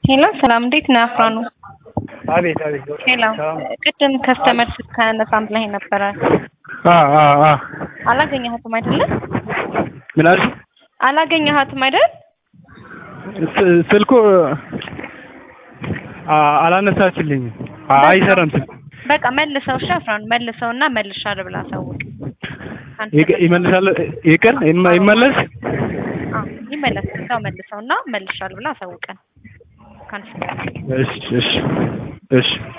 ሄሎ ሰላም፣ እንዴት ነህ አፍራኑ? አቤት አቤት። ሄሎ ሰላም። ቅድም ከስተመር ስልክ ከነሳም ላይ ነበረ አ አ አ አላገኘሃትም አይደለ? ምን አልሽ? አላገኘሃትም አይደል? ስ- ስልኩ አ- አላነሳችልኝም። አ- አይሰራም ስልኩ። በቃ መልሰው እሺ፣ አፍራኑ መልሰውና መልሻለሁ ብላ አሳውቅ። አንተ ይቅ- ይመልሳል ይቅር ይመ- ይመለስ አዎ ይመለስ፣ እዛው መልሰውና መልሻለሁ ብላ አሳውቀን። ካንስል እሺ እሺ እሺ